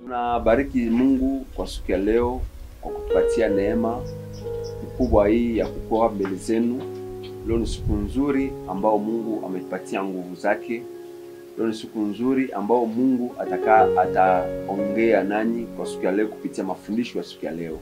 Tunabariki Mungu kwa siku ya leo kwa kutupatia neema kubwa hii ya kukoa mbele zenu. Leo ni siku nzuri ambao Mungu ametupatia nguvu zake. Leo ni siku nzuri ambao Mungu ataka ataongea nanyi kwa siku ya leo kupitia mafundisho ya siku ya leo,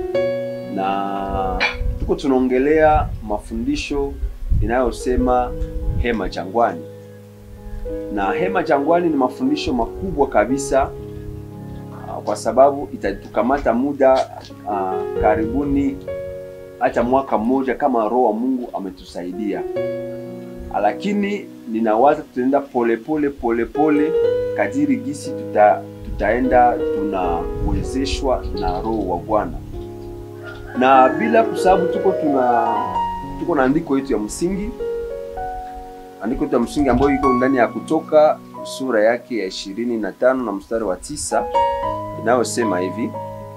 na tuko tunaongelea mafundisho inayosema hema jangwani, na hema jangwani ni mafundisho makubwa kabisa kwa sababu itatukamata muda uh, karibuni hata mwaka mmoja kama Roho wa Mungu ametusaidia, lakini ninawaza tutaenda polepole polepole kadiri gisi tuta, tutaenda tunawezeshwa na Roho wa Bwana, na bila kusababu tuko tuna tuko na andiko yetu ya msingi, andiko yetu ya msingi ambayo iko ndani ya Kutoka sura yake ya ishirini na tano na mstari wa tisa inayosema hivi: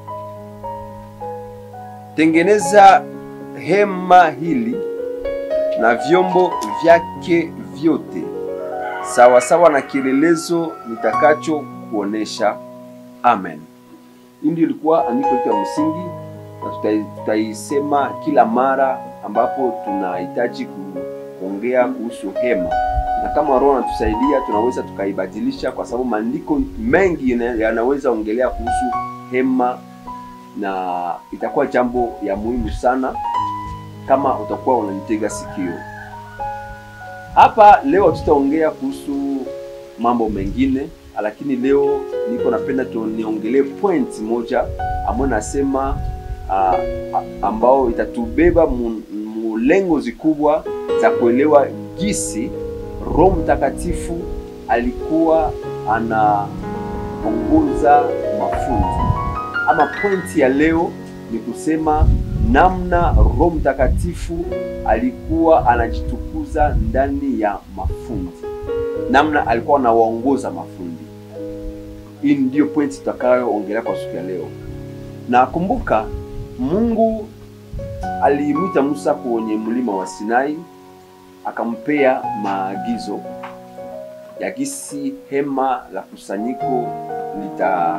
tengeneza hema hili na vyombo vyake vyote sawa sawa na kielelezo nitakacho kuonesha. Amen. Hii ndio ilikuwa andiko letu ya msingi, na tutaisema kila mara ambapo tunahitaji kuongea kuhusu hema na kama Roho anatusaidia tunaweza tukaibadilisha, kwa sababu maandiko mengi yanaweza ongelea kuhusu hema, na itakuwa jambo ya muhimu sana kama utakuwa unanitega sikio. Hapa leo tutaongea kuhusu mambo mengine, lakini leo niko napenda tuniongelee point moja ambayo nasema uh, ambao itatubeba mulengo zikubwa za kuelewa jinsi Roho Mtakatifu alikuwa anaongoza mafunzi. Ama pointi ya leo ni kusema namna Roho Mtakatifu alikuwa anajitukuza ndani ya mafundi, namna alikuwa anawaongoza mafundi. Hii ndiyo pointi tutakayoongelea kwa siku ya leo. Na kumbuka, Mungu alimwita Musa kwenye mlima wa Sinai akampea maagizo ya gisi hema la kusanyiko lita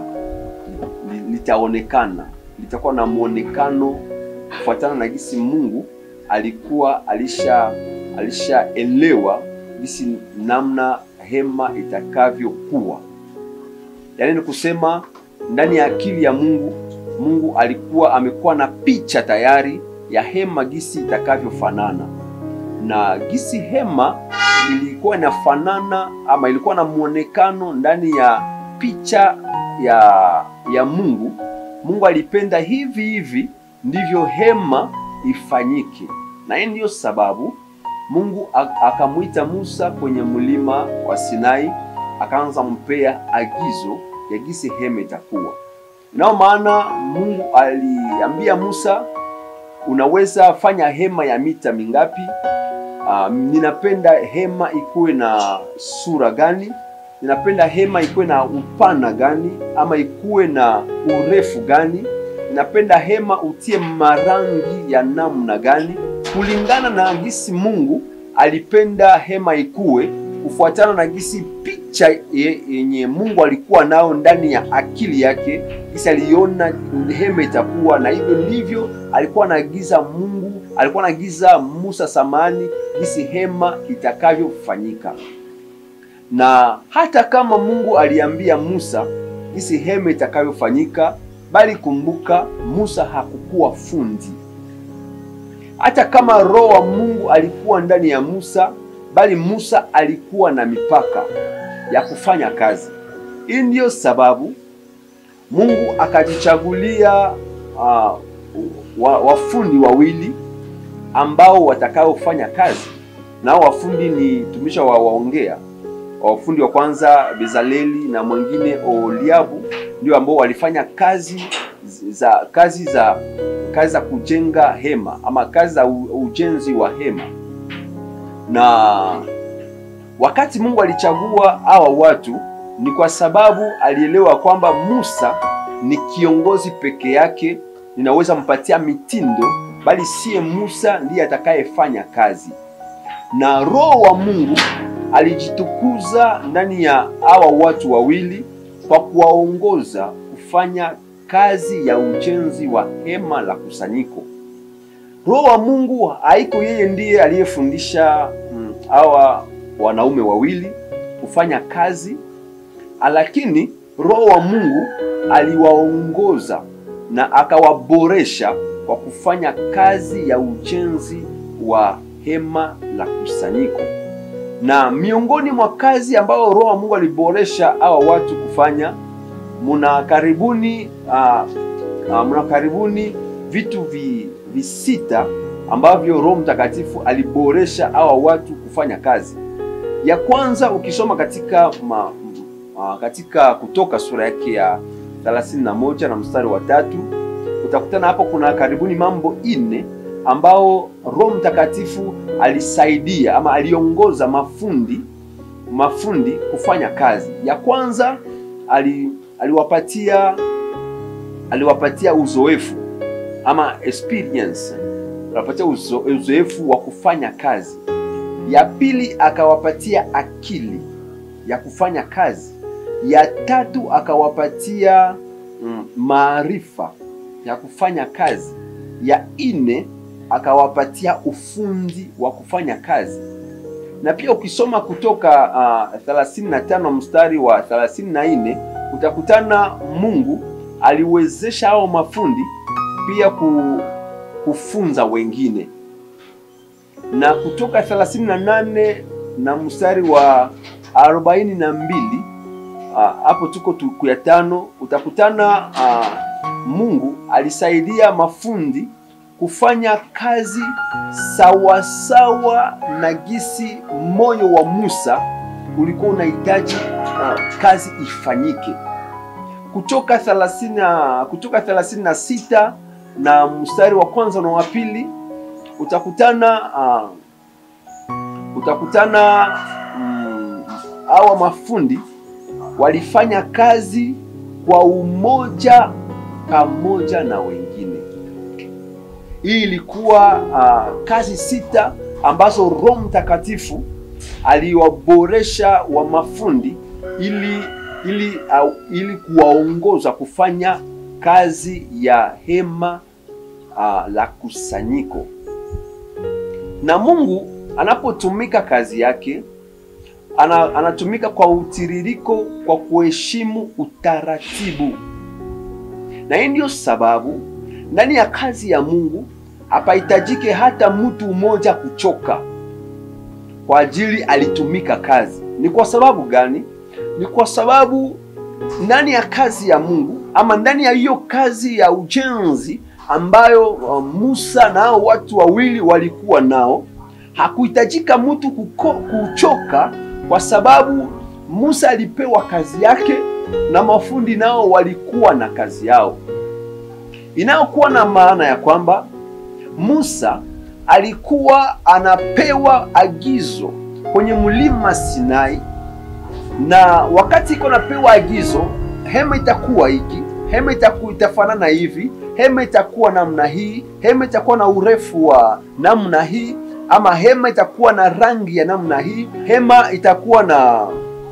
litaonekana litakuwa na mwonekano kufuatana na gisi Mungu alikuwa alisha alishaelewa gisi namna hema itakavyokuwa. Yaani ni kusema ndani ya akili ya Mungu, Mungu alikuwa amekuwa na picha tayari ya hema gisi itakavyofanana na gisi hema ilikuwa inafanana ama ilikuwa na muonekano ndani ya picha ya ya Mungu. Mungu alipenda hivi hivi ndivyo hema ifanyike, na hii ndiyo sababu Mungu akamwita Musa kwenye mlima wa Sinai, akaanza mpea agizo ya gisi hema itakuwa. Nao maana Mungu aliambia Musa, unaweza fanya hema ya mita mingapi? Uh, ninapenda hema ikuwe na sura gani? Ninapenda hema ikuwe na upana gani, ama ikuwe na urefu gani? Ninapenda hema utie marangi ya namna gani, kulingana na gisi Mungu alipenda hema ikuwe, kufuatana na gisi picha yenye Mungu alikuwa nao ndani ya akili yake, gisi aliona hema itakuwa, na hivyo ndivyo alikuwa anaagiza Mungu alikuwa anaagiza Musa samani jinsi hema itakavyofanyika. Na hata kama Mungu aliambia Musa jinsi hema itakavyofanyika, bali kumbuka, Musa hakukuwa fundi. Hata kama Roho wa Mungu alikuwa ndani ya Musa, bali Musa alikuwa na mipaka ya kufanya kazi. Hii ndiyo sababu Mungu akajichagulia uh, wafundi wawili ambao watakaofanya kazi nao. Wafundi ni tumisha wa waongea wafundi wa kwanza Bezaleli na mwingine Oliabu, ndio ambao walifanya kazi za kazi za kazi za kujenga hema ama kazi za ujenzi wa hema. Na wakati Mungu alichagua hawa watu ni kwa sababu alielewa kwamba Musa ni kiongozi peke yake, ninaweza mpatia mitindo bali siye Musa ndiye atakayefanya kazi. Na Roho wa Mungu alijitukuza ndani ya hawa watu wawili kwa kuwaongoza kufanya kazi ya ujenzi wa hema la kusanyiko. Roho wa Mungu haiko yeye ndiye aliyefundisha mm, hawa wanaume wawili kufanya kazi, lakini Roho wa Mungu aliwaongoza na akawaboresha kwa kufanya kazi ya ujenzi wa hema la kusanyiko. Na miongoni mwa kazi ambayo Roho wa Mungu aliboresha hawa watu kufanya, muna karibuni uh, uh, muna karibuni vitu vi, visita ambavyo Roho Mtakatifu aliboresha hawa watu kufanya kazi. Ya kwanza ukisoma katika ma, uh, katika Kutoka sura yake ya 31 na mstari wa tatu utakutana hapo kuna karibuni mambo ine ambao Roho Mtakatifu alisaidia ama aliongoza mafundi mafundi kufanya kazi. Ya kwanza ali, aliwapatia aliwapatia uzoefu ama experience, aliwapatia uzo, uzoefu wa kufanya kazi. Ya pili akawapatia akili ya kufanya kazi. Ya tatu akawapatia mm, maarifa ya kufanya kazi. Ya nne akawapatia ufundi wa kufanya kazi. Na pia ukisoma kutoka uh, 35 mstari wa 34 utakutana Mungu aliwezesha hao mafundi pia kufunza wengine. Na kutoka 38 na mstari wa 42 hapo uh, tuko tuku ya tano utakutana uh, Mungu alisaidia mafundi kufanya kazi sawasawa sawa na gisi moyo wa Musa ulikuwa unahitaji uh, kazi ifanyike. Kutoka 30 kutoka 36 na mstari wa kwanza na wa pili utakutana uh, utakutana mm, hawa mafundi walifanya kazi kwa umoja pamoja na wengine. Hii ilikuwa uh, kazi sita ambazo Roho Mtakatifu aliwaboresha wa mafundi ili ili uh, ili kuwaongoza kufanya kazi ya hema uh, la kusanyiko. Na Mungu anapotumika kazi yake ana, anatumika kwa utiririko, kwa kuheshimu utaratibu na hii ndiyo sababu ndani ya kazi ya Mungu hapahitajike hata mtu mmoja kuchoka kwa ajili alitumika kazi. Ni kwa sababu gani? Ni kwa sababu ndani ya kazi ya Mungu ama ndani ya hiyo kazi ya ujenzi ambayo uh, Musa na hao watu wawili walikuwa nao, hakuhitajika mtu kuko, kuchoka kwa sababu Musa alipewa kazi yake na mafundi nao walikuwa na kazi yao, inayokuwa na maana ya kwamba Musa alikuwa anapewa agizo kwenye mlima Sinai, na wakati iko napewa agizo, hema itakuwa hiki, hema itakuwa itafanana hivi, hema itakuwa namna hii, hema itakuwa na urefu wa namna hii, ama hema itakuwa na rangi ya namna hii, hema itakuwa na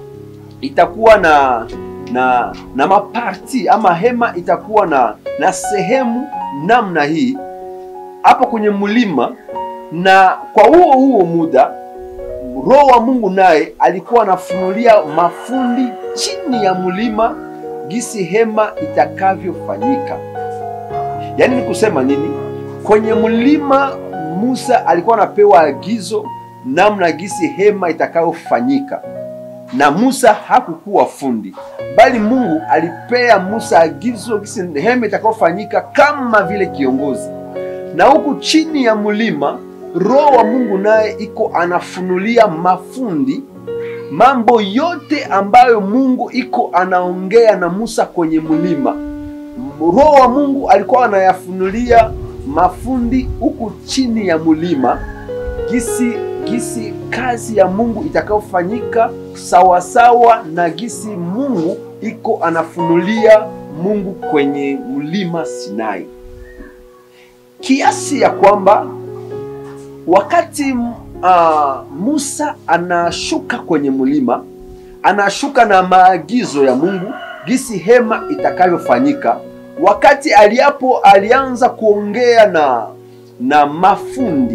itakuwa na na na maparti ama hema itakuwa na na sehemu namna hii hapo kwenye mlima. Na kwa huo huo muda Roho wa Mungu naye alikuwa anafunulia mafundi chini ya mlima gisi hema itakavyofanyika. Yaani ni kusema nini? Kwenye mlima Musa alikuwa anapewa agizo namna gisi hema itakayofanyika, na Musa hakukuwa fundi, bali Mungu alipea Musa agizo gisi hema itakayofanyika kama vile kiongozi. Na huku chini ya mlima Roho wa Mungu naye iko anafunulia mafundi mambo yote ambayo Mungu iko anaongea na Musa kwenye mlima. Roho wa Mungu alikuwa anayafunulia mafundi huku chini ya mlima gisi gisi kazi ya Mungu itakayofanyika sawasawa na gisi Mungu iko anafunulia Mungu kwenye mlima Sinai, kiasi ya kwamba wakati uh, Musa anashuka kwenye mlima, anashuka na maagizo ya Mungu, gisi hema itakavyofanyika. Wakati aliapo alianza kuongea na na mafundi,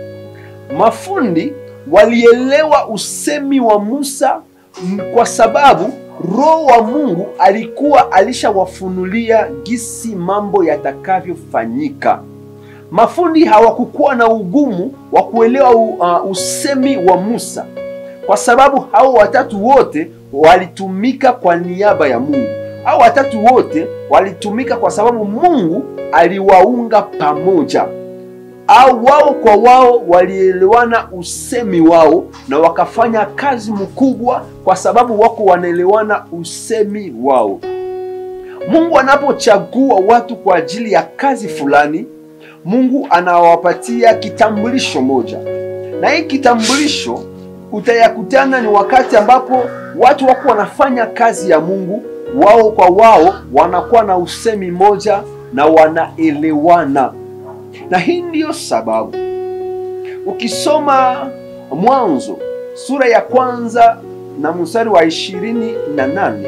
mafundi walielewa usemi wa Musa kwa sababu Roho wa Mungu alikuwa alishawafunulia gisi mambo yatakavyofanyika. Mafundi hawakukuwa na ugumu wa kuelewa uh, usemi wa Musa kwa sababu hao watatu wote walitumika kwa niaba ya Mungu. Hao watatu wote walitumika kwa sababu Mungu aliwaunga pamoja, au wao kwa wao walielewana usemi wao na wakafanya kazi mkubwa, kwa sababu wako wanaelewana usemi wao. Mungu anapochagua watu kwa ajili ya kazi fulani, Mungu anawapatia kitambulisho moja, na hii kitambulisho utayakutana ni wakati ambapo watu wako wanafanya kazi ya Mungu, wao kwa wao wanakuwa na usemi moja na wanaelewana. Na hii ndiyo sababu ukisoma Mwanzo sura ya kwanza na mstari wa ishirini na nane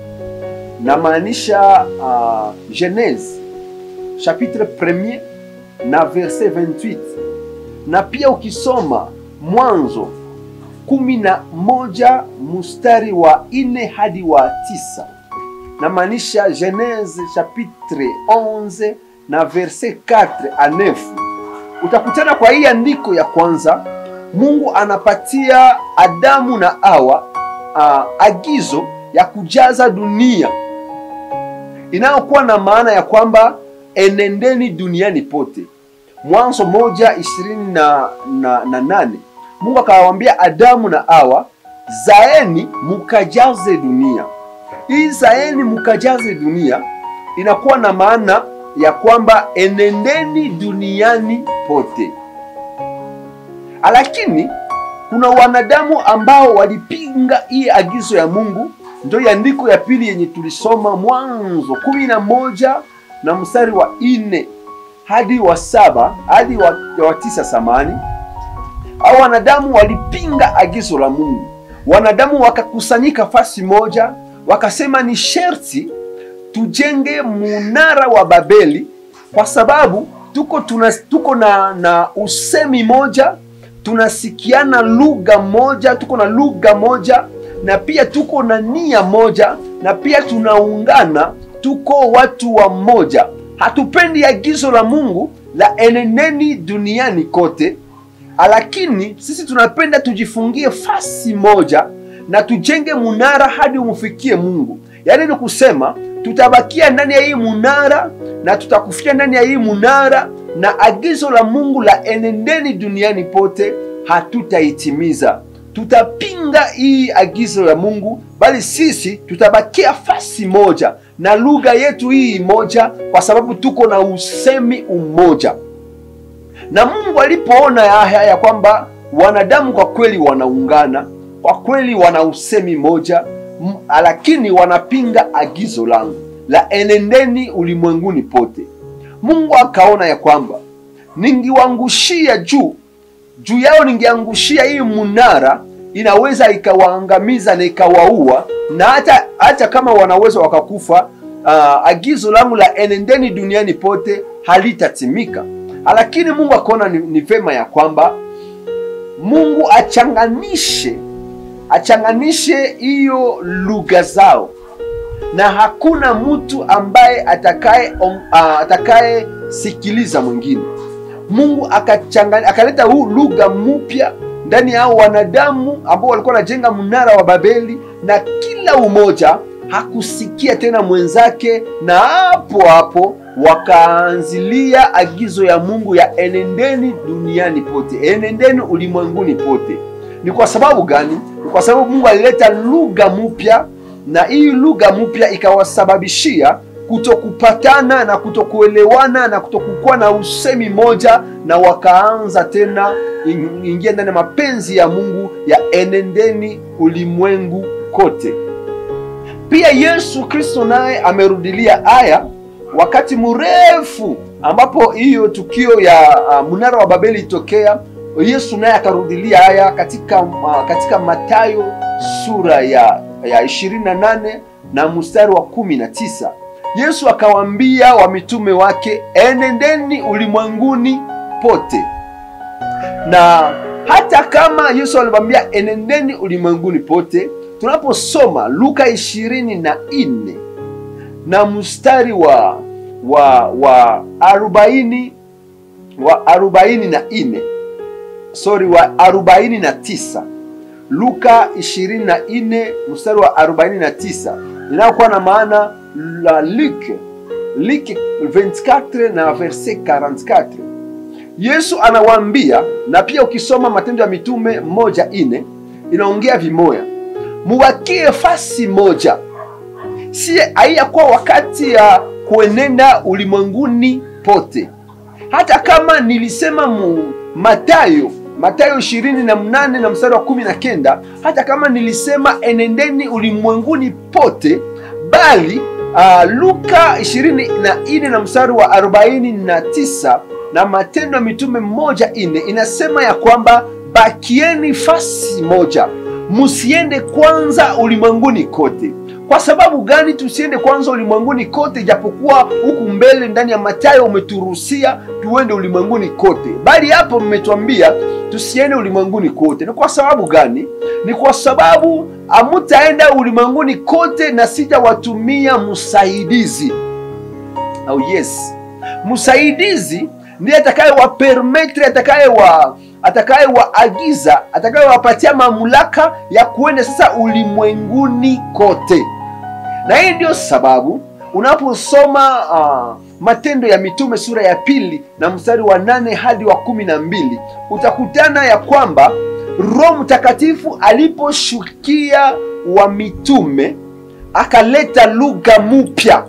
namaanisha uh, Genese chapitre premier na verset 28 na pia ukisoma Mwanzo kumi na moja mstari wa ine hadi wa tisa namaanisha Genese chapitre 11 na verset 4 a 9 utakutana kwa hii andiko ya kwanza Mungu anapatia Adamu na Hawa uh, agizo ya kujaza dunia inayokuwa na maana ya kwamba enendeni duniani pote. Mwanzo moja ishirini na, na, na nane Mungu akawaambia Adamu na Hawa, zaeni mukajaze dunia. Hii zaeni mukajaze dunia inakuwa na maana ya kwamba enendeni duniani pote, lakini kuna wanadamu ambao walipinga hii agizo ya Mungu. Ndio andiko ya pili yenye tulisoma Mwanzo kumi na moja na mstari wa ine hadi wa saba hadi wa, wa tisa samani au wanadamu walipinga agizo la Mungu. Wanadamu wakakusanyika fasi moja, wakasema ni sherti tujenge munara wa Babeli kwa sababu tuko, tuna, tuko na, na usemi moja, tunasikiana lugha moja, tuko na lugha moja na pia tuko na nia moja, na pia tunaungana, tuko watu wa mmoja. Hatupendi agizo la Mungu la eneneni duniani kote, lakini sisi tunapenda tujifungie fasi moja na tujenge munara hadi umfikie Mungu. Yaani ni kusema tutabakia ndani ya hii munara na tutakufikia ndani ya hii munara, na agizo la Mungu la enendeni duniani pote hatutaitimiza. Tutapinga hii agizo la Mungu, bali sisi tutabakia fasi moja na lugha yetu hii moja, kwa sababu tuko na usemi umoja. Na Mungu alipoona haya ya kwamba wanadamu kwa kweli wanaungana, kwa kweli wana usemi moja, lakini wanapinga agizo langu la enendeni ulimwenguni pote, Mungu akaona ya kwamba ningiwangushia juu juu yao, ningeangushia hii munara, inaweza ikawaangamiza na ikawaua, na hata hata kama wanaweza wakakufa, uh, agizo langu la enendeni duniani pote halitatimika. Lakini Mungu akaona ni, ni vema ya kwamba Mungu achanganishe achanganishe hiyo lugha zao, na hakuna mtu ambaye atakaye uh, atakaye sikiliza mwingine. Mungu akachanganya akaleta huu lugha mpya ndani ya hao wanadamu ambao walikuwa wanajenga mnara wa Babeli, na kila umoja hakusikia tena mwenzake, na hapo hapo wakaanzilia agizo ya Mungu ya enendeni duniani pote, enendeni ulimwenguni pote. Ni kwa sababu gani? Ni kwa sababu Mungu alileta lugha mpya, na hii lugha mpya ikawasababishia kutokupatana na kutokuelewana na kutokukuwa na usemi moja, na wakaanza tena ingia ndani ya mapenzi ya Mungu ya enendeni ulimwengu kote. Pia Yesu Kristo naye amerudilia haya wakati mrefu ambapo hiyo tukio ya uh, mnara wa Babeli itokea. Yesu naye akarudilia haya katika uh, katika Mathayo sura ya ya 28 na mstari wa kumi na tisa Yesu akawaambia wamitume wake, enendeni ulimwenguni pote. Na hata kama Yesu aliwaambia enendeni ulimwenguni pote, tunaposoma Luka ishirini na nne na mstari wa wa wa arobaini wa arobaini na nne sorry, wa arobaini na tisa Luka 24 mstari wa 49 inayokuwa na maana la Luc Luc 24 na verset 44. Yesu anawaambia, na pia ukisoma Matendo ya Mitume moja ine inaongea vimoya, muwakie fasi moja, si haiyakuwa wakati ya kuenenda ulimwenguni pote, hata kama nilisema mu Matayo Matayo ishirini na mnane na mstari wa kumi na kenda hata kama nilisema enendeni ulimwenguni pote, bali uh, Luka ishirini na nne na mstari wa arobaini na tisa na Matendo ya Mitume moja ine inasema ya kwamba bakieni fasi moja, musiende kwanza ulimwenguni kote. Kwa sababu gani tusiende kwanza ulimwenguni kote, japokuwa huku mbele ndani ya Mathayo umeturuhusia tuende ulimwenguni kote, bali hapo mmetuambia tusiende ulimwenguni kote. Ni kwa sababu gani? Ni kwa sababu hamutaenda ulimwenguni kote na sijawatumia msaidizi. Oh yes, msaidizi ndiye atakayewapermetre, atakayewa atakayewaagiza atakayewapatia mamlaka ya kuenda sasa ulimwenguni kote. Na hii ndiyo sababu unaposoma uh, Matendo ya Mitume sura ya pili na mstari wa nane hadi wa kumi na mbili utakutana ya kwamba Roho Mtakatifu aliposhukia wa mitume akaleta lugha mpya.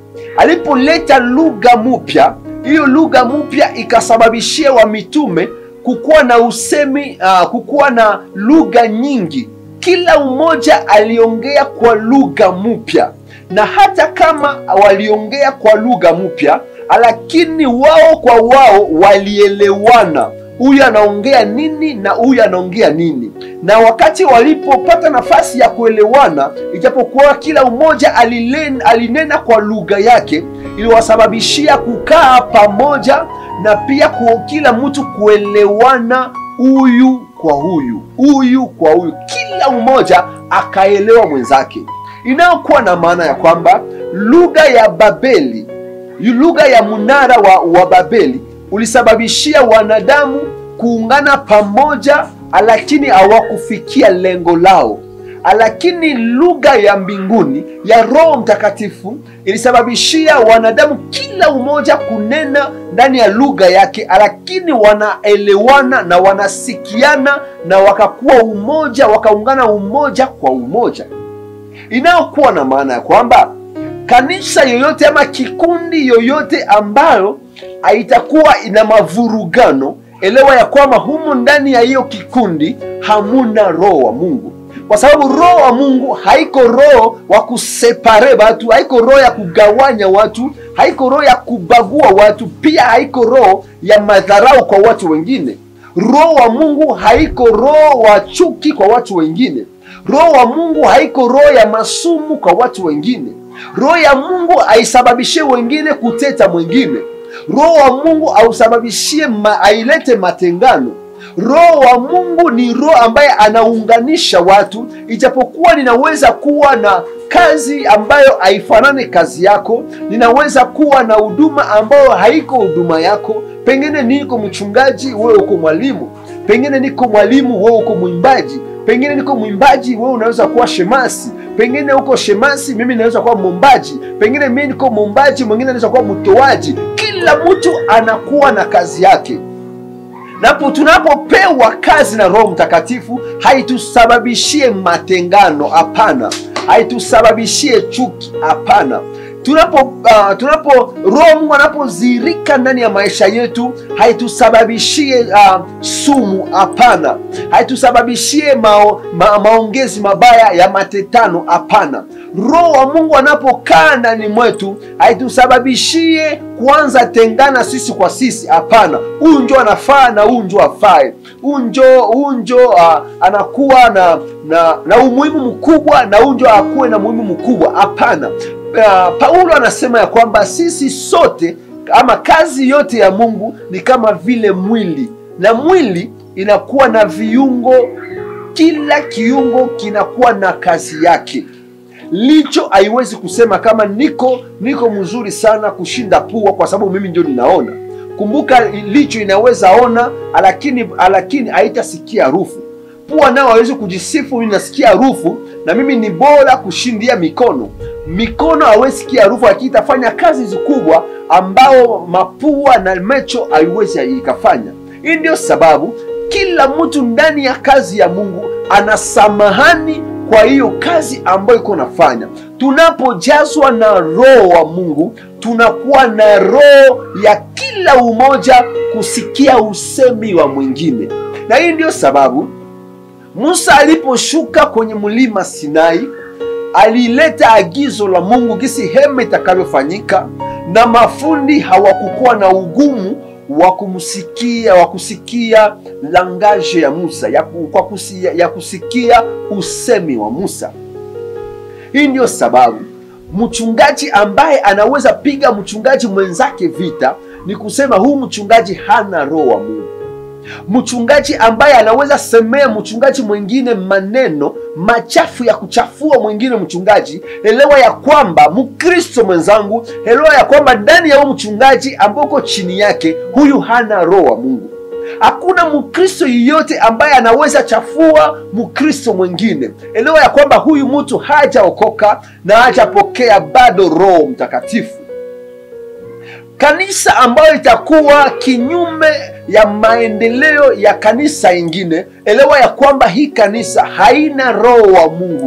Alipoleta lugha mpya, hiyo lugha mpya ikasababishia wa mitume kukuwa na usemi uh, kukuwa na lugha nyingi. Kila mmoja aliongea kwa lugha mpya, na hata kama waliongea kwa lugha mpya, lakini wao kwa wao walielewana, huyu anaongea nini na huyu anaongea nini. Na wakati walipopata nafasi ya kuelewana, ijapokuwa kila mmoja alilen, alinena kwa lugha yake, iliwasababishia kukaa pamoja na pia kwa kila mtu kuelewana huyu kwa huyu, huyu kwa huyu, kila mmoja akaelewa mwenzake, inayokuwa na maana ya kwamba lugha ya Babeli, lugha ya mnara wa, wa Babeli ulisababishia wanadamu kuungana pamoja, lakini hawakufikia lengo lao lakini lugha ya mbinguni ya Roho Mtakatifu ilisababishia wanadamu kila umoja kunena ndani ya lugha yake, lakini wanaelewana na wanasikiana na wakakuwa umoja, wakaungana umoja kwa umoja, inayokuwa na maana ya kwamba kanisa yoyote ama kikundi yoyote ambayo haitakuwa ina mavurugano, elewa ya kwamba humu ndani ya hiyo kikundi hamuna roho wa Mungu kwa sababu roho wa Mungu haiko roho wa kusepare watu, haiko roho ya kugawanya watu, haiko roho ya kubagua watu, pia haiko roho ya madharau kwa watu wengine. Roho wa Mungu haiko roho wa chuki kwa watu wengine. Roho wa Mungu haiko roho ya masumu kwa watu wengine. Roho ya Mungu haisababishie wengine kuteta mwingine. Roho wa Mungu hausababishie ma, ailete matengano. Roho wa Mungu ni roho ambaye anaunganisha watu, ijapokuwa ninaweza kuwa na kazi ambayo haifanani kazi yako, ninaweza kuwa na huduma ambayo haiko huduma yako. Pengine niko mchungaji, wewe uko mwalimu, pengine niko mwalimu, wewe uko mwimbaji, pengine niko mwimbaji, wewe unaweza kuwa shemasi, pengine uko shemasi, mimi naweza kuwa mwombaji, pengine mimi niko mwombaji, mwingine anaweza kuwa mtoaji. Kila mtu anakuwa na kazi yake napo tunapopewa kazi na Roho Mtakatifu haitusababishie matengano, hapana. Haitusababishie chuki, hapana. tunapo uh, tunapo roho Mungu anapozirika ndani ya maisha yetu, haitusababishie uh, sumu. Hapana, haitusababishie mao, ma, maongezi mabaya ya matetano. Hapana, roho wa Mungu anapokaa ndani mwetu, haitusababishie kuanza tengana sisi kwa sisi. Hapana, huyu njo anafaa na huyu njo afae, huyu njo huyu njo uh, anakuwa na, na na umuhimu mkubwa na huyu njo akuwe na umuhimu mkubwa. Hapana. Uh, Paulo anasema ya kwamba sisi sote ama kazi yote ya Mungu ni kama vile mwili, na mwili inakuwa na viungo, kila kiungo kinakuwa na kazi yake. Licho haiwezi kusema kama niko niko mzuri sana kushinda pua kwa sababu mimi ndio ninaona. Kumbuka, licho inaweza ona, lakini lakini haitasikia harufu. Pua nao hawezi kujisifu, mimi nasikia harufu na mimi ni bora kushindia mikono mikono hawezi sikia harufu, lakini itafanya kazi kubwa ambao mapua na macho haiwezi ikafanya. Hii ndio sababu kila mtu ndani ya kazi ya Mungu ana samahani kwa hiyo kazi ambayo iko nafanya. Tunapojazwa na roho wa Mungu, tunakuwa na roho ya kila umoja kusikia usemi wa mwingine, na hii ndio sababu Musa aliposhuka kwenye mlima Sinai alileta agizo la Mungu gisi hema itakavyofanyika, na mafundi hawakukuwa na ugumu wa kumsikia wa kusikia langaje ya Musa ya, kwa kusia, ya kusikia usemi wa Musa. Hii ndiyo sababu mchungaji ambaye anaweza piga mchungaji mwenzake vita ni kusema huu mchungaji hana roho wa Mungu. Mchungaji ambaye anaweza semea mchungaji mwingine maneno machafu ya kuchafua mwingine mchungaji, elewa ya kwamba Mkristo mwenzangu, elewa ya kwamba ndani ya huyu mchungaji ambao uko chini yake, huyu hana roho wa Mungu. Hakuna Mkristo yeyote ambaye anaweza chafua Mkristo mwingine. Elewa ya kwamba huyu mtu hajaokoka na hajapokea bado Roho Mtakatifu. Kanisa ambayo itakuwa kinyume ya maendeleo ya kanisa ingine, elewa ya kwamba hii kanisa haina roho wa Mungu.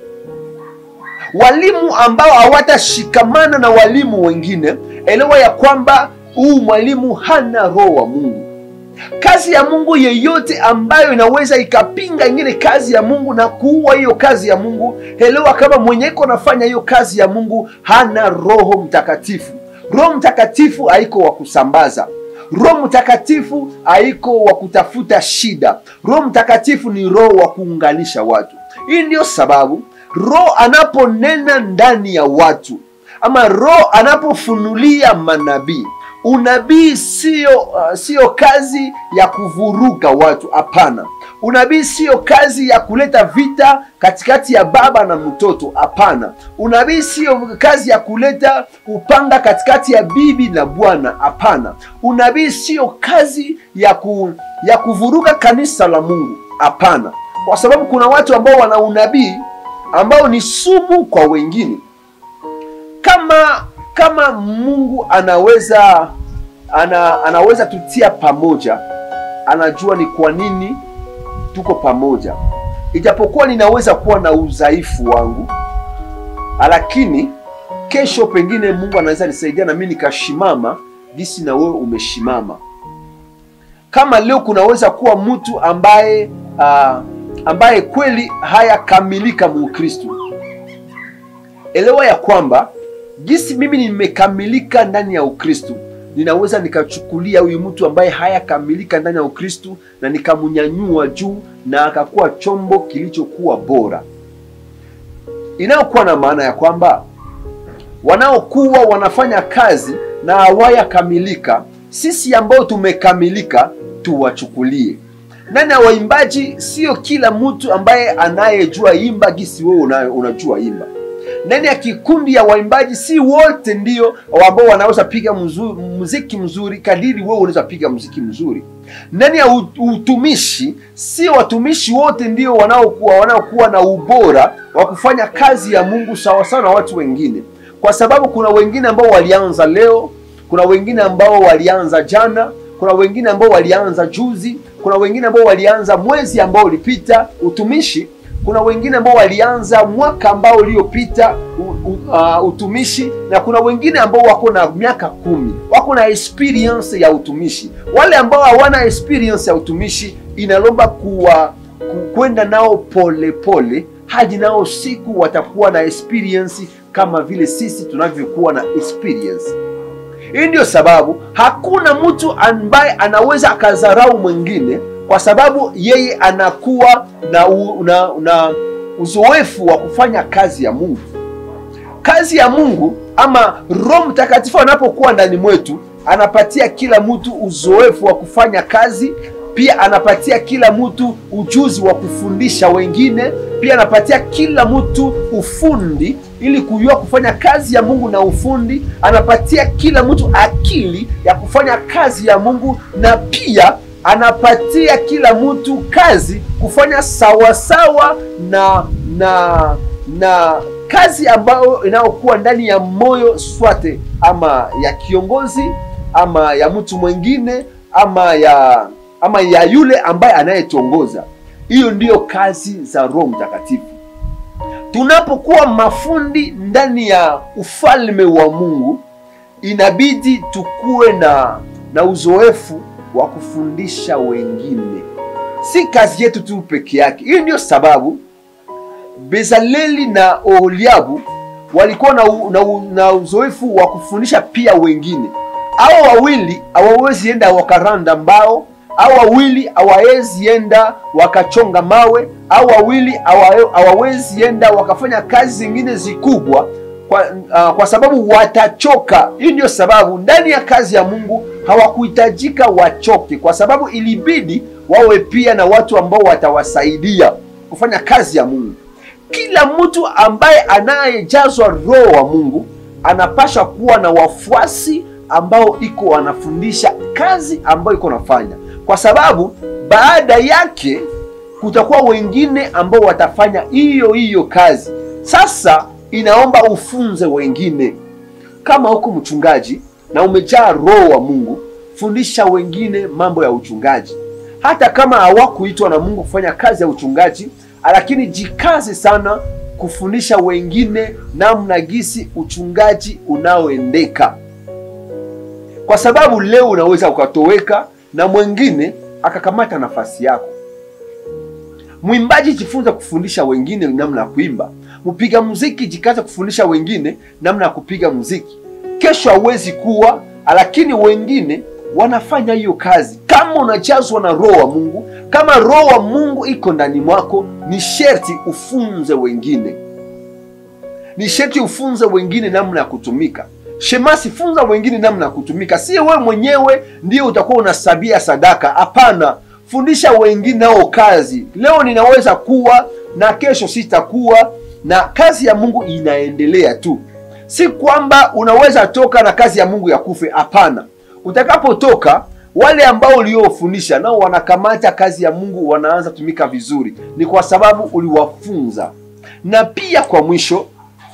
Walimu ambao hawatashikamana na walimu wengine, elewa ya kwamba huu mwalimu hana roho wa Mungu. Kazi ya Mungu yeyote ambayo inaweza ikapinga ingine kazi ya Mungu na kuua hiyo kazi ya Mungu, elewa kama mwenye iko nafanya hiyo kazi ya Mungu hana Roho Mtakatifu. Roho Mtakatifu haiko wa kusambaza. Roho Mtakatifu haiko wa kutafuta shida. Roho Mtakatifu ni roho wa kuunganisha watu. Hii ndiyo sababu roho anaponena ndani ya watu ama roho anapofunulia manabii Unabii sio uh, sio kazi ya kuvuruga watu. Hapana, unabii sio kazi ya kuleta vita katikati ya baba na mtoto. Hapana, unabii sio kazi ya kuleta upanga katikati ya bibi na bwana. Hapana, unabii sio kazi ya ku, ya kuvuruga kanisa la Mungu. Hapana, kwa sababu kuna watu ambao wana unabii ambao ni sumu kwa wengine kama kama Mungu anaweza ana, anaweza tutia pamoja, anajua ni kwa nini tuko pamoja, ijapokuwa ninaweza kuwa na udhaifu wangu, lakini kesho pengine Mungu anaweza nisaidia na mimi nikashimama jinsi na wewe umeshimama. Kama leo kunaweza kuwa mtu ambaye uh, ambaye kweli hayakamilika muukristu, elewa ya kwamba jinsi mimi nimekamilika ndani ya Ukristu, ninaweza nikachukulia huyu mtu ambaye hayakamilika ndani ya Ukristu na nikamnyanyua juu na akakuwa chombo kilichokuwa bora, inayokuwa na maana ya kwamba wanaokuwa wanafanya kazi na hawayakamilika, sisi ambao tumekamilika tuwachukulie. Ndani ya waimbaji, sio kila mtu ambaye anayejua imba gisi wewe unajua imba ndani ya kikundi ya waimbaji si wote ndio ambao wanaweza piga mzuri, muziki mzuri kadiri wewe unaweza piga muziki mzuri. Ndani ya utumishi si watumishi wote ndio wanaokuwa wanaokuwa na ubora wa kufanya kazi ya Mungu sawa sawa na watu wengine, kwa sababu kuna wengine ambao walianza leo, kuna wengine ambao walianza jana, kuna wengine ambao walianza juzi, kuna wengine ambao walianza mwezi ambao ulipita utumishi kuna wengine ambao walianza mwaka ambao uliopita u- u- uh, utumishi na kuna wengine ambao wako na miaka kumi wako na experience ya utumishi wale ambao hawana experience ya utumishi inalomba kuwa ku- kwenda nao pole pole hadi nao siku watakuwa na experience kama vile sisi tunavyokuwa na experience hii ndio sababu hakuna mtu ambaye anaweza akadharau mwingine kwa sababu yeye anakuwa na, u, na, na uzoefu wa kufanya kazi ya Mungu. Kazi ya Mungu ama Roho Mtakatifu anapokuwa ndani mwetu, anapatia kila mtu uzoefu wa kufanya kazi, pia anapatia kila mtu ujuzi wa kufundisha wengine, pia anapatia kila mtu ufundi ili kujua kufanya kazi ya Mungu na ufundi. Anapatia kila mtu akili ya kufanya kazi ya Mungu na pia anapatia kila mtu kazi kufanya sawasawa na na na kazi ambayo inayokuwa ndani ya moyo swate ama ya kiongozi ama ya mtu mwingine ama ya ama ya yule ambaye anayetongoza. Hiyo ndiyo kazi za Roho Mtakatifu. Tunapokuwa mafundi ndani ya ufalme wa Mungu, inabidi tukuwe na na uzoefu wa kufundisha wengine, si kazi yetu tu peke yake. Hiyo ndiyo sababu Bezaleli na Oholiabu walikuwa na, u, na, u, na uzoefu wa kufundisha pia wengine. Hao wawili hawawezi enda wakaranda mbao, hao wawili hawawezi enda wakachonga mawe, hao wawili hawa- hawawezi enda wakafanya kazi zingine zikubwa kwa, uh, kwa sababu watachoka. Hii ndio sababu ndani ya kazi ya Mungu hawakuhitajika wachoke, kwa sababu ilibidi wawe pia na watu ambao watawasaidia kufanya kazi ya Mungu. Kila mtu ambaye anayejazwa Roho wa Mungu anapasha kuwa na wafuasi ambao iko wanafundisha kazi ambayo iko nafanya, kwa sababu baada yake kutakuwa wengine ambao watafanya hiyo hiyo kazi. Sasa inaomba ufunze wengine. Kama uko mchungaji na umejaa Roho wa Mungu, fundisha wengine mambo ya uchungaji, hata kama hawakuitwa na Mungu kufanya kazi ya uchungaji, lakini jikaze sana kufundisha wengine namna gisi uchungaji unaoendeka, kwa sababu leo unaweza ukatoweka na mwingine akakamata nafasi yako. Mwimbaji jifunze kufundisha wengine namna ya kuimba. Mpiga muziki jikaze kufundisha wengine namna ya kupiga muziki. Kesho hauwezi kuwa, lakini wengine wanafanya hiyo kazi. Kama unajazwa na Roho wa Mungu, kama Roho wa Mungu iko ndani mwako, ni sherti ufunze wengine, ni sherti ufunze wengine namna ya kutumika. Shemasi, funza wengine namna ya kutumika. Si wewe mwenyewe ndio utakuwa unasabia sadaka. Hapana, fundisha wengine nao kazi. Leo ninaweza kuwa na kesho sitakuwa, na kazi ya Mungu inaendelea tu. Si kwamba unaweza toka na kazi ya Mungu ya kufe. Hapana, utakapotoka wale ambao uliofundisha nao wanakamata kazi ya Mungu, wanaanza tumika vizuri, ni kwa sababu uliwafunza. Na pia kwa mwisho,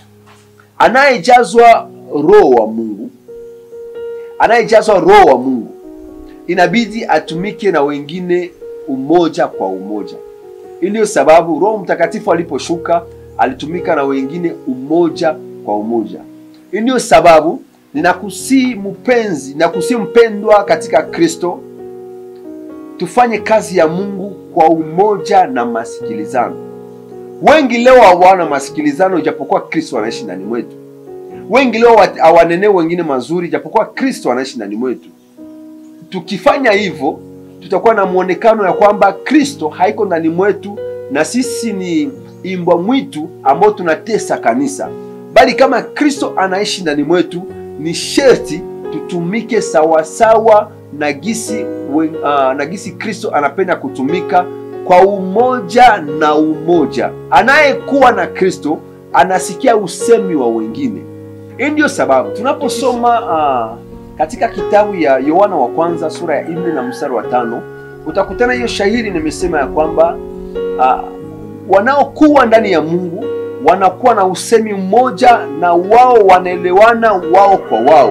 anayejazwa Roho wa Mungu, anayejazwa Roho wa Mungu inabidi atumike na wengine umoja kwa umoja. Hii ndiyo sababu Roho Mtakatifu aliposhuka alitumika na wengine umoja kwa umoja. Hii ndiyo sababu ninakusii mpenzi, ninakusii mpendwa katika Kristo, tufanye kazi ya Mungu kwa umoja na masikilizano. Wengi leo hawana masikilizano, ijapokuwa Kristo anaishi ndani mwetu. Wengi leo hawanenee wengine mazuri, ijapokuwa Kristo anaishi ndani mwetu. Tukifanya hivyo, tutakuwa na mwonekano ya kwamba Kristo haiko ndani mwetu na sisi ni imbwa mwitu ambao tunatesa kanisa, bali kama Kristo anaishi ndani mwetu, ni sherti tutumike sawasawa na gisi wen, uh, na gisi Kristo anapenda kutumika kwa umoja na umoja. Anayekuwa na Kristo anasikia usemi wa wengine. Hii ndiyo sababu tunaposoma uh, katika kitabu ya Yohana wa kwanza sura ya nne na mstari wa tano utakutana hiyo shahiri nimesema ya kwamba uh, wanaokuwa ndani ya Mungu wanakuwa na usemi mmoja na wao wanaelewana wao kwa wao.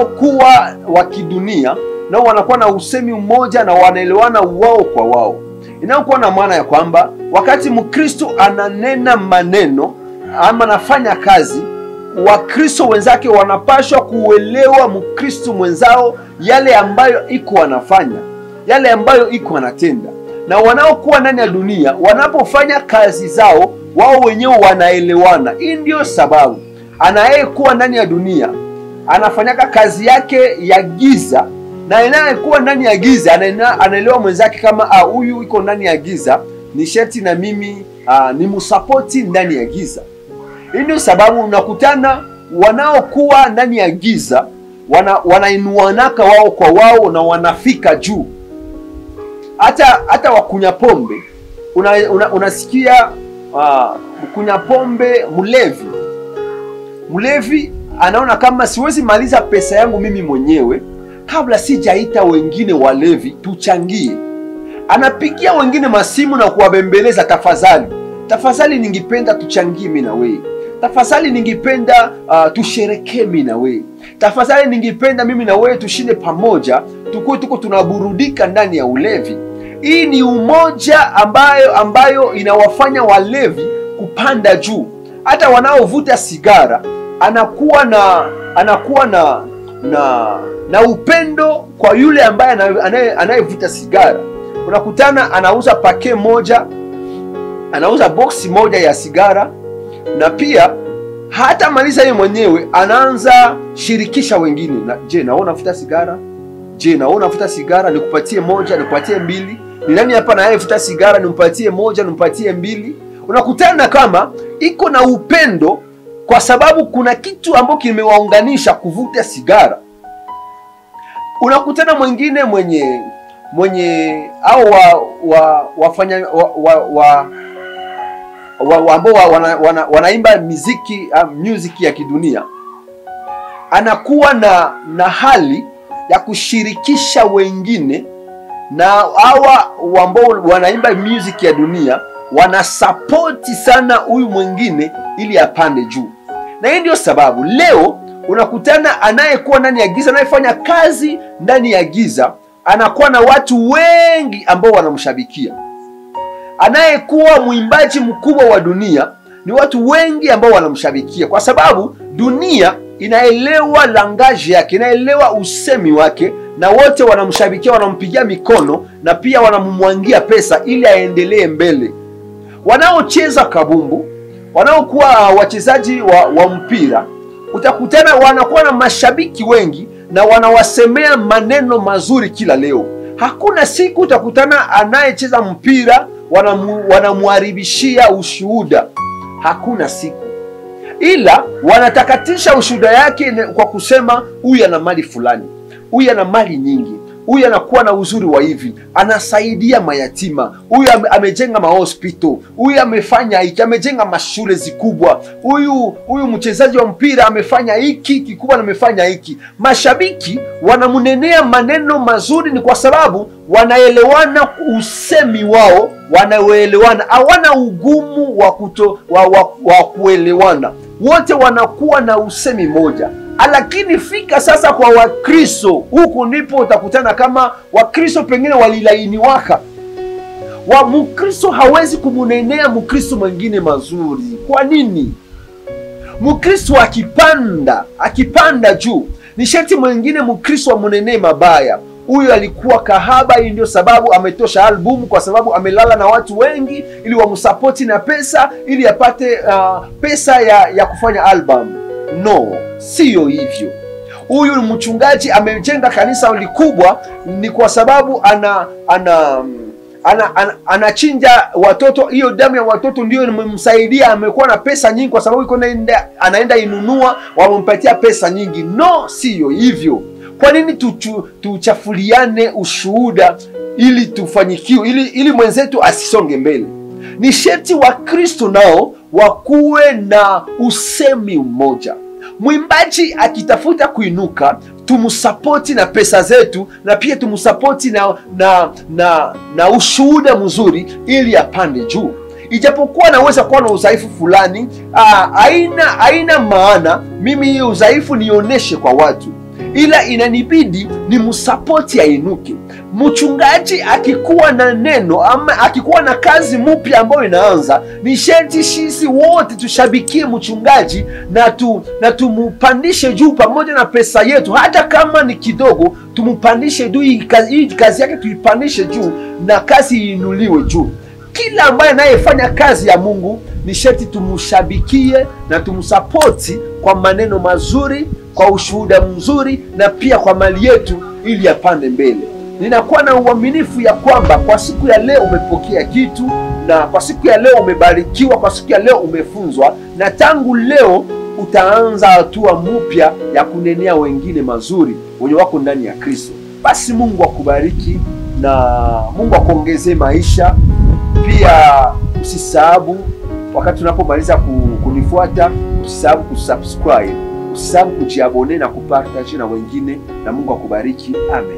Wanaokuwa wa kidunia nao wanakuwa na usemi mmoja na wanaelewana wao kwa wao. inayokuwa na maana ya kwamba wakati Mkristo ananena maneno ama anafanya kazi, Wakristo wenzake wanapashwa kuelewa Mkristo mwenzao yale ambayo iko anafanya, yale ambayo iko anatenda, na wanaokuwa ndani ya dunia wanapofanya kazi zao, wao wenyewe wanaelewana. Hii ndio sababu anayekuwa ndani ya dunia anafanyaka kazi yake ya giza na anayekuwa ndani ya giza anaena- anaelewa mwenzake kama ah, huyu iko ndani ya giza, ni sherti na mimi ah, ni msapoti ndani ya giza. Hii ndio sababu unakutana wanaokuwa ndani ya giza wana, wanainuanaka wao kwa wao na wanafika juu. Hata hata wakunya pombe una, una, unasikia uh, kunya pombe mlevi mlevi anaona kama siwezi maliza pesa yangu mimi mwenyewe kabla sijaita wengine walevi tuchangie. Anapigia wengine masimu na kuwabembeleza, tafadhali tafadhali, ningipenda tuchangie mimi na wewe, tafadhali ningipenda uh, tusherekee mimi na wewe, tafadhali ningipenda mimi na wewe tushinde pamoja, tukuwe tuko tunaburudika ndani ya ulevi. Hii ni umoja ambayo ambayo inawafanya walevi kupanda juu. Hata wanaovuta sigara anakuwa na anakuwa na na na upendo kwa yule ambaye ana- anaye- anayevuta sigara. Unakutana anauza pake moja, anauza boksi moja ya sigara, na pia hata maliza yeye mwenyewe anaanza shirikisha wengine. Na, je, naona unavuta sigara? Je, naona unavuta sigara? Nikupatie moja, nikupatie mbili. Ni nani hapa anayevuta sigara? Nimpatie moja, nimpatie mbili. Unakutana kama iko na upendo kwa sababu kuna kitu ambacho kimewaunganisha kuvuta sigara. Unakutana mwingine mwenye mwenye au wa, wa, wafanya wa, wa, wa, wa, wa, ambao wa, wana, wana, wanaimba muziki uh, music ya kidunia, anakuwa na na hali ya kushirikisha wengine na hawa ambao wanaimba music ya dunia wanasapoti sana huyu mwingine ili apande juu, na hii ndio sababu leo unakutana anayekuwa ndani ya giza, anayefanya kazi ndani ya giza, anakuwa na watu wengi ambao wanamshabikia. Anayekuwa mwimbaji mkubwa wa dunia ni watu wengi ambao wanamshabikia, kwa sababu dunia inaelewa langaji yake, inaelewa usemi wake, na wote wanamshabikia, wanampigia mikono na pia wanamumwangia pesa ili aendelee mbele. Wanaocheza kabumbu, wanaokuwa wachezaji wa, wa mpira, utakutana wanakuwa na mashabiki wengi na wanawasemea maneno mazuri kila leo. Hakuna siku utakutana anayecheza mpira wanamu, wanamharibishia ushuhuda, hakuna siku, ila wanatakatisha ushuhuda yake ne- kwa kusema huyu ana mali fulani, huyu ana mali nyingi, huyu anakuwa na uzuri wa hivi, anasaidia mayatima, huyu ame, amejenga mahospital, huyu amefanya hiki, amejenga mashule zikubwa, huyu huyu mchezaji wa mpira amefanya hiki kikubwa na amefanya hiki. Mashabiki wanamnenea maneno mazuri, ni kwa sababu wanaelewana usemi wao, wanaelewana, hawana ugumu wa kuto wa, wa, wa kuelewana, wote wanakuwa na usemi moja lakini fika sasa kwa Wakristo, huku ndipo utakutana kama Wakristo pengine walilainiwaka wa Mkristo hawezi kumunenea Mkristo mwingine mazuri. Kwa nini? Mkristo akipanda akipanda juu, ni sharti mwingine Mkristo amunenee mabaya. Huyu alikuwa kahaba, hii ndio sababu ametosha albumu, kwa sababu amelala na watu wengi ili wamsapoti na pesa ili apate uh, pesa ya, ya kufanya albamu. No, siyo hivyo. Huyu mchungaji amejenga kanisa likubwa, ni kwa sababu ana ana ana, ana, anachinja watoto. Hiyo damu ya watoto ndio imemsaidia, amekuwa na pesa nyingi, kwa sababu iko naenda, anaenda inunua, wamempatia pesa nyingi. No, siyo hivyo. Kwa nini tuchu, tuchafuliane ushuhuda ili tufanyikiwe, ili, ili mwenzetu asisonge mbele? Ni sherti wa Kristo nao wakuwe na usemi mmoja. Mwimbaji akitafuta kuinuka, tumsapoti na pesa zetu, na pia tumsapoti na, na, na, na ushuhuda mzuri ili apande juu. Ijapokuwa naweza kuwa na udhaifu fulani, haina haina maana mimi hiyo udhaifu nionyeshe kwa watu. ila inanibidi ni msapoti ainuke. Mchungaji akikuwa na neno ama akikuwa na kazi mpya ambayo inaanza, ni sharti sisi wote tushabikie mchungaji na tu, na tumupandishe juu pamoja na pesa yetu, hata kama ni kidogo, tumupandishe juu. Hii kazi, hii kazi yake tuipandishe juu na kazi iinuliwe juu. Kila ambaye anayefanya kazi ya Mungu ni sharti tumshabikie na tumsapoti kwa maneno mazuri, kwa ushuhuda mzuri, na pia kwa mali yetu, ili apande mbele. Ninakuwa na uaminifu ya kwamba kwa siku ya leo umepokea kitu, na kwa siku ya leo umebarikiwa, kwa siku ya leo umefunzwa, na tangu leo utaanza hatua mpya ya kunenea wengine mazuri wenye wako ndani ya Kristo. Basi Mungu akubariki na Mungu akuongezee maisha. Pia usisahau wakati unapomaliza kunifuata, usisahau kusubscribe, usisahau kujiabone na kupartaje na wengine, na Mungu akubariki. Amen.